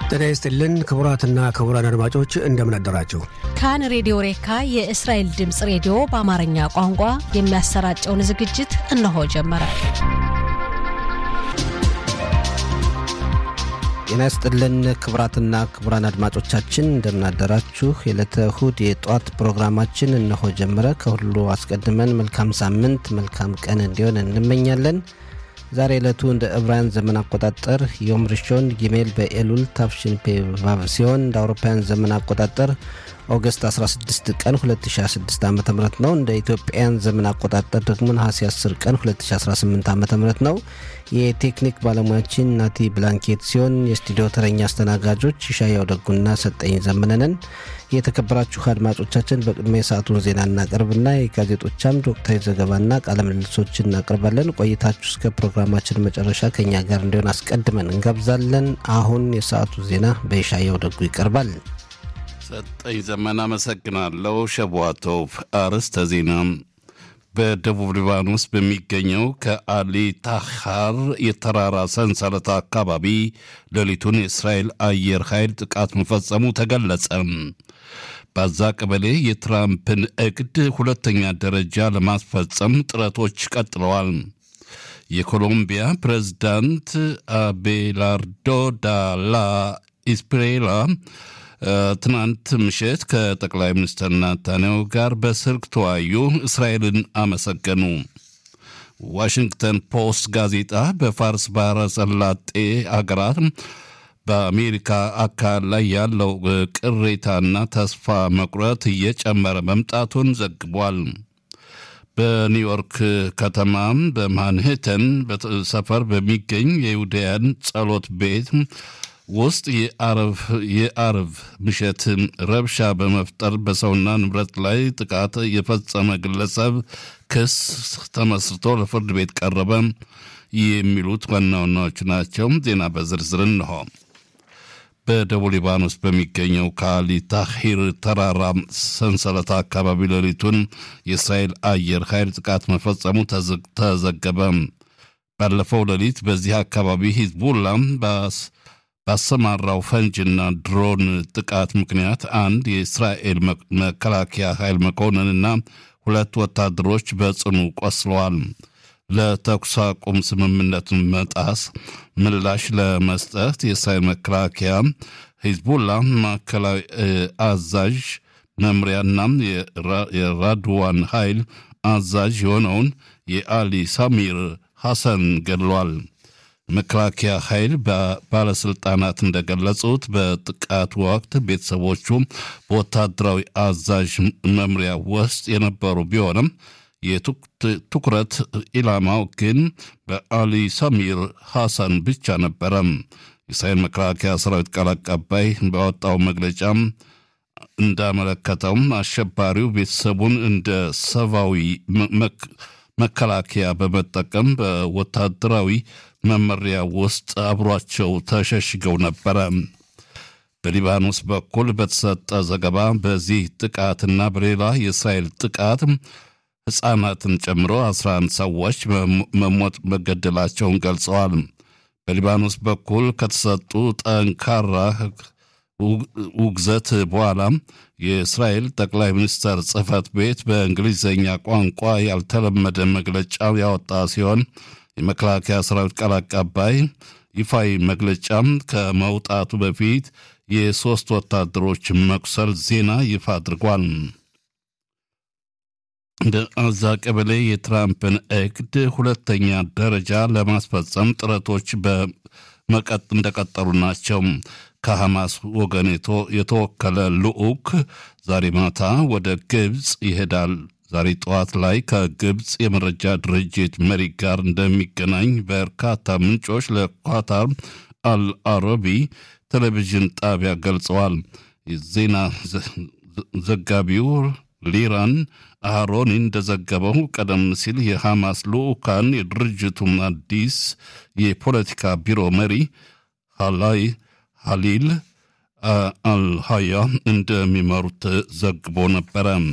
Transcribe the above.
ጤና ይስጥልን ክቡራትና ክቡራን አድማጮች እንደምን አደራችሁ። ካን ሬዲዮ ሬካ የእስራኤል ድምፅ ሬዲዮ በአማርኛ ቋንቋ የሚያሰራጨውን ዝግጅት እነሆ ጀመረ። ጤና ይስጥልን ክቡራትና ክቡራን አድማጮቻችን እንደምናደራችሁ። የዕለተ እሁድ የጠዋት ፕሮግራማችን እነሆ ጀመረ። ከሁሉ አስቀድመን መልካም ሳምንት መልካም ቀን እንዲሆን እንመኛለን። ዛሬ ዕለቱ እንደ ዕብራውያን ዘመን አቆጣጠር ዮም ሪሾን ጊሜል በኤሉል ታፍሽን ፔቫቭ ሲሆን እንደ አውሮፓውያን ዘመን አቆጣጠር ኦገስት 16 ቀን 2016 ዓ ም ነው። እንደ ኢትዮጵያን ዘመን አቆጣጠር ደግሞ ነሐሴ 10 ቀን 2018 ዓ ም ነው። የቴክኒክ ባለሙያችን ናቲ ብላንኬት ሲሆን የስቱዲዮ ተረኛ አስተናጋጆች ይሻያው ደጉና ሰጠኝ ዘመነንን። የተከበራችሁ አድማጮቻችን በቅድሚያ የሰዓቱን ዜና እናቀርብና የጋዜጦች አምድ ወቅታዊ ዘገባና ቃለ ምልልሶችን እናቀርባለን። ቆይታችሁ እስከ ፕሮግራማችን መጨረሻ ከኛ ጋር እንዲሆን አስቀድመን እንጋብዛለን። አሁን የሰዓቱ ዜና በይሻያው ደጉ ይቀርባል። ሰጠኝ ዘመን አመሰግናለሁ። ሸቧቶቭ አርዕስተ ዜና በደቡብ ሊባኖስ በሚገኘው ከአሊ ታሃር የተራራ ሰንሰለት አካባቢ ሌሊቱን የእስራኤል አየር ኃይል ጥቃት መፈጸሙ ተገለጸ። በዛ ቀበሌ የትራምፕን እቅድ ሁለተኛ ደረጃ ለማስፈጸም ጥረቶች ቀጥለዋል። የኮሎምቢያ ፕሬዝዳንት አቤላርዶ ዳላ ኢስፕሬላ ትናንት ምሽት ከጠቅላይ ሚኒስትር ናታንያሁ ጋር በስልክ ተወያዩ፣ እስራኤልን አመሰገኑ። ዋሽንግተን ፖስት ጋዜጣ በፋርስ ባህረ ሰላጤ አገራት በአሜሪካ አካል ላይ ያለው ቅሬታና ተስፋ መቁረጥ እየጨመረ መምጣቱን ዘግቧል። በኒውዮርክ ከተማ በማንሄተን ሰፈር በሚገኝ የይሁዳያን ጸሎት ቤት ውስጥ የአርብ ምሽት ረብሻ በመፍጠር በሰውና ንብረት ላይ ጥቃት የፈጸመ ግለሰብ ክስ ተመስርቶ ለፍርድ ቤት ቀረበ። የሚሉት ዋና ዋናዎቹ ናቸው። ዜና በዝርዝር እንሆ። በደቡብ ሊባኖስ በሚገኘው ከአሊ ታሂር ተራራ ሰንሰለት አካባቢ ሌሊቱን የእስራኤል አየር ኃይል ጥቃት መፈጸሙ ተዘገበ። ባለፈው ሌሊት በዚህ አካባቢ ሂዝቡላ ባሰማራው ፈንጅና ድሮን ጥቃት ምክንያት አንድ የእስራኤል መከላከያ ኃይል መኮንንና ሁለት ወታደሮች በጽኑ ቆስለዋል። ለተኩስ አቁም ስምምነት መጣስ ምላሽ ለመስጠት የእስራኤል መከላከያ ሂዝቡላ ማዕከላዊ አዛዥ መምሪያና የራድዋን ኃይል አዛዥ የሆነውን የአሊ ሳሚር ሐሰን ገድሏል። መከላከያ ኃይል ባለስልጣናት እንደገለጹት በጥቃት ወቅት ቤተሰቦቹ በወታደራዊ አዛዥ መምሪያ ውስጥ የነበሩ ቢሆንም የትኩረት ኢላማው ግን በአሊ ሰሚር ሐሰን ብቻ ነበረ። የእስራኤል መከላከያ ሰራዊት ቃል አቀባይ ባወጣው መግለጫ እንዳመለከተው አሸባሪው ቤተሰቡን እንደ ሰብአዊ መከላከያ በመጠቀም በወታደራዊ መመሪያ ውስጥ አብሯቸው ተሸሽገው ነበረ። በሊባኖስ በኩል በተሰጠ ዘገባ በዚህ ጥቃትና በሌላ የእስራኤል ጥቃት ሕፃናትን ጨምሮ 11 ሰዎች መሞት መገደላቸውን ገልጸዋል። በሊባኖስ በኩል ከተሰጡ ጠንካራ ውግዘት በኋላ የእስራኤል ጠቅላይ ሚኒስትር ጽሕፈት ቤት በእንግሊዝኛ ቋንቋ ያልተለመደ መግለጫ ያወጣ ሲሆን የመከላከያ ሰራዊት ቃል አቀባይ ይፋዊ መግለጫም ከመውጣቱ በፊት የሦስት ወታደሮች መቁሰል ዜና ይፋ አድርጓል። በአዛ ቀበሌ የትራምፕን እቅድ ሁለተኛ ደረጃ ለማስፈጸም ጥረቶች በመቀጥ እንደቀጠሉ ናቸው። ከሐማስ ወገን የተወከለ ልዑክ ዛሬ ማታ ወደ ግብፅ ይሄዳል። ዛሬ ጠዋት ላይ ከግብፅ የመረጃ ድርጅት መሪ ጋር እንደሚገናኝ በርካታ ምንጮች ለኳታር አልአረቢ ቴሌቪዥን ጣቢያ ገልጸዋል። የዜና ዘጋቢው ሊራን አሮኒ እንደዘገበው ቀደም ሲል የሐማስ ልዑካን የድርጅቱን አዲስ የፖለቲካ ቢሮ መሪ ሃላይ ሀሊል አልሃያ እንደሚመሩት ዘግቦ ነበረ።